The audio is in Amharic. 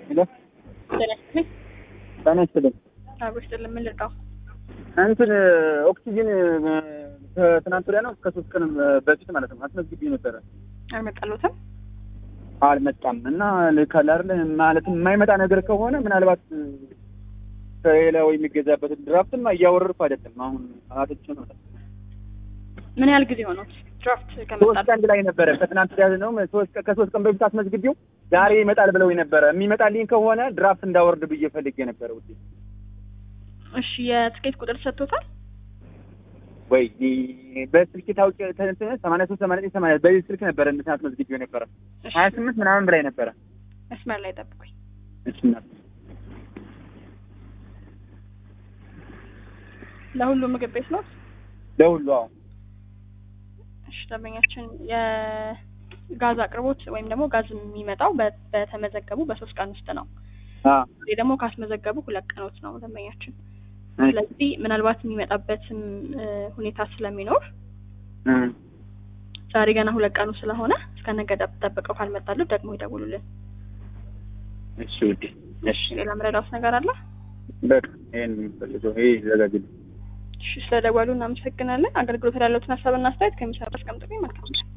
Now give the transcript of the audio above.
ሄሎ ጤና ይስጥልኝ። ጤና ይስጥልኝ። አብሮ ይስጥልኝ። ምን ልርዳው? እንትን ኦክሲጅን ከትናንት ወዲያ ነው ከሶስት ቀን በፊት ማለት ነው አስመዝግቤ ነበረ አልመጣሉትም? አልመጣም እና ልካል አይደለ ማለት የማይመጣ ነገር ከሆነ ምናልባት ከሌላው የሚገዛበት ድራፍትማ እያወረድኩ አይደለም አሁን አትች ነው ምን ያህል ጊዜ ሆኖት ድራፍት ሶስት ከመጣ? ቀን ላይ ነበረ ከትናንት ወዲያ ነው ሶስት ቀን- ከሶስት ቀን በፊት አስመዝግቤው ዛሬ ይመጣል ብለው ነበረ የሚመጣልኝ ከሆነ ድራፍት እንዳወርድ ብዬ ፈልጌ ነበረ ውዴ እሺ የትኬት ቁጥር ሰጥቶታል? ወይ በስልክ ታውቂ ተንትን ሰማንያ ሶስት ሰማንያ ዘጠኝ ሰማንያ በዚህ ስልክ ነበረ እንትን አስመዝግቤው ነበረ እሺ ሀያ ስምንት ምናምን ብላይ ነበረ መስመር ላይ ጠብቁኝ። እሺ እናት ለሁሉም ምግብ ቤት ነው? ለሁሉ አዎ እሺ ደንበኛችን የጋዝ አቅርቦት ወይም ደግሞ ጋዝ የሚመጣው በ- በተመዘገቡ በሶስት ቀን ውስጥ ነው። አ ይህ ደግሞ ካስመዘገቡ ሁለት ቀኖች ነው ደንበኛችን። ስለዚህ ምናልባት የሚመጣበትም እ፣ ሁኔታ ስለሚኖር ዛሬ ገና ሁለት ቀኑ ስለሆነ እስከ ነገ ጠብ- ጠብቀው ካልመጣልን ደግሞ ይደውሉልን። እሺ ውዴ እሺ ሌላ ምረዳውስ ነገር አለ? በቃ ይሄን የሚፈልገው ይሄ ይዘጋጅልኝ እሺ ስለደወሉ እናመሰግናለን። አገልግሎት ያለውትን ሀሳብና አስተያየት ከሚሰራ አስቀምጡልኝ። መልካም